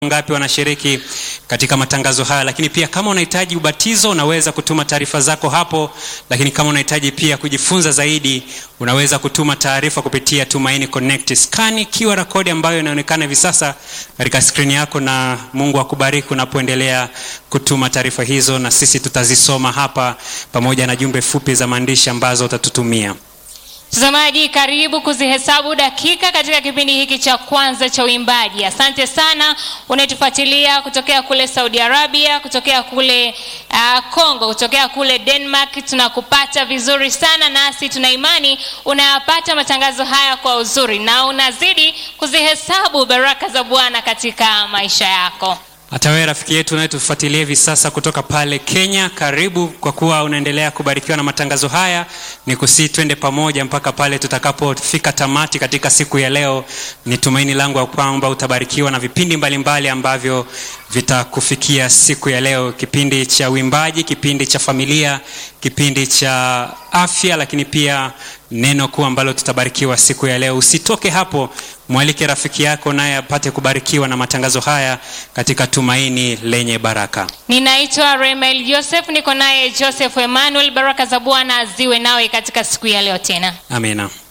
ngapi wanashiriki katika matangazo haya lakini pia kama unahitaji ubatizo unaweza kutuma taarifa zako hapo lakini kama unahitaji pia kujifunza zaidi unaweza kutuma taarifa kupitia tumaini connect skani qr code ambayo inaonekana hivi sasa katika skrini yako na mungu akubariki unapoendelea kutuma taarifa hizo na sisi tutazisoma hapa pamoja na jumbe fupi za maandishi ambazo utatutumia mtazamaji karibu kuzihesabu dakika katika kipindi hiki cha kwanza cha uimbaji asante sana unayetufuatilia kutokea kule saudi arabia kutokea kule uh, congo kutokea kule denmark tunakupata vizuri sana nasi tuna imani unayapata matangazo haya kwa uzuri na unazidi kuzihesabu baraka za bwana katika maisha yako hata wewe rafiki yetu unayetufuatilia hivi sasa kutoka pale kenya karibu kwa kuwa unaendelea kubarikiwa na matangazo haya ni kusii twende pamoja mpaka pale tutakapofika tamati katika siku ya leo ni tumaini langu ya kwamba utabarikiwa na vipindi mbalimbali mbali ambavyo vitakufikia siku ya leo kipindi cha uimbaji kipindi cha familia kipindi cha afya lakini pia neno kuu ambalo tutabarikiwa siku ya leo usitoke hapo mwalike rafiki yako naye apate kubarikiwa na matangazo haya katika tumaini lenye baraka ninaitwa remel joseph niko naye joseph emmanuel baraka za bwana ziwe nawe katika siku ya leo tena amina